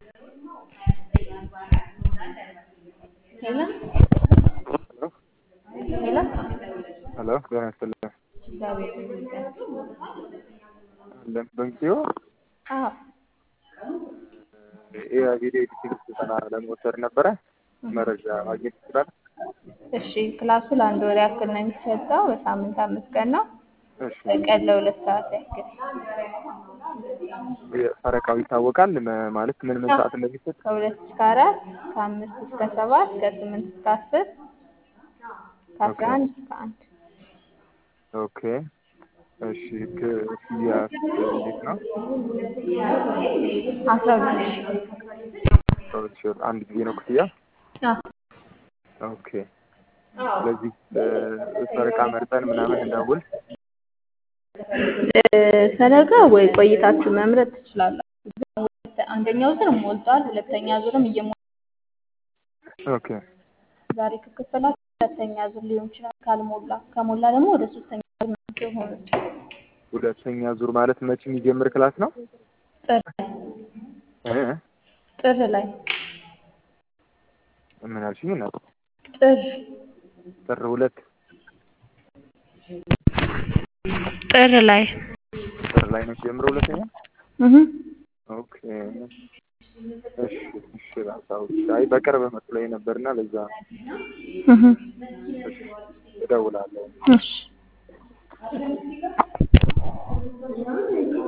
ሄሎ ሄሎ ሄሎ ጤና ይስጥልኝ። እግዚአብሔር ይመስገን። አለን በንኪዮ አዎ የቪዲዮ ኤዲቲንግ ስልጠና ለመውሰድ ነበረ። መረጃ ማግኘት ይችላል? እሺ ክላሱ ለአንድ ወር ያክል ነው የሚሰጠው። በሳምንት አምስት ቀን ነው። እሺ በቀን ለሁለት ሰዓት ያክል ፈረቃው ይታወቃል መ- ማለት ምን ምን ሰዓት እንደሚሰጥ? ከሁለት እስከ አራት ከአምስት እስከ ሰባት ከስምንት እስከ አስር ከአስራ አንድ እስከ አንድ ኦኬ እሺ ክፍያ እንዴት ነው? አስራ ሁለት ሺህ ሰዎች አንድ ጊዜ ነው ክፍያ? አዎ ኦኬ ስለዚህ ፈረቃ መርጠን ምናምን እንደውል ፈለገ ወይ ቆይታችሁ መምረጥ ትችላላችሁ። አንደኛው ዙር ሞልቷል። ሁለተኛ ዙርም እየሞ ኦኬ ዛሬ ከከፈላችሁ ሁለተኛ ዙር ሊሆን ይችላል። ካልሞላ ከሞላ ደግሞ ወደ ሶስተኛ ዙር ነው የሆኑት። ሁለተኛ ዙር ማለት መቼ የሚጀምር ክላስ ነው? ጥር እ? ጥር ላይ ምን አልሽኝ? እናት ጥር ጥር ሁለት ጥር ላይ ጥር ላይ ነው የሚጀምረው ሁለተኛ? እህ ኦኬ እሺ እሺ ላሳውቅ። አይ በቅርብ መስሎኝ ነበርና ለዛ እህ እሺ እደውላለሁ። እሺ